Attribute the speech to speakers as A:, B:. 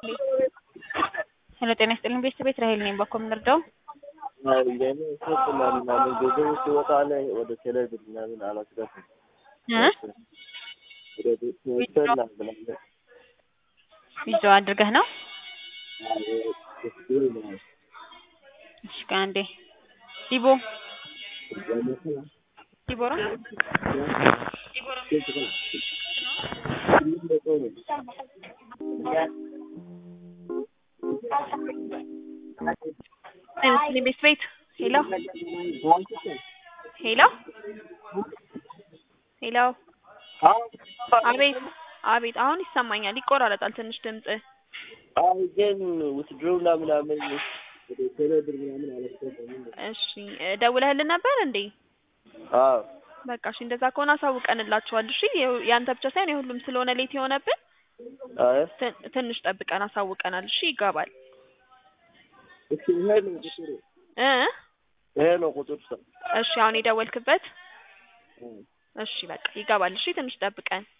A: ሄሎ ጤና ይስጥልኝ ቤተሰቤት ራሄል ነኝ። በኮ የምንረዳው
B: ለእኔ ሶስትና ምናምን ገንዘቡ ሲወጣ ላይ ወደ ቴሌብር ምናምን አላስገባም። ወደ ቤተሰብና ምናምን
A: ይዞ አድርገህ ነው? እሺ ከአንዴ ዲቦ ዲቦራ ጤና ቤት ቤት ሄሎ ሄሎ ሄሎ አቤት አቤት አሁን ይሰማኛል። ይቆራረጣል ትንሽ ድምጽ።
B: አይ ግን ውትድሮና ምናምን ወደ ቴሌብር ምናምን አላስገባም።
A: እሺ ደውለህልን ነበር እንዴ?
B: አዎ
A: በቃ እሺ እንደዛ ከሆነ አሳውቀንላችኋል። እሺ የሁ- ያንተ ብቻ ሳይሆን የሁሉም ስለሆነ ሌት የሆነብን
B: አይ
A: ትን- ትንሽ ጠብቀን አሳውቀናል። እሺ ይገባል
B: እሺ ይሄ ነው ቁጥሩ
A: እ
B: ይሄ ነው ቁጥሩ ሰው
A: እሺ አሁን የደወልክበት እሺ በቃ ይገባል። እሺ ትንሽ ጠብቀን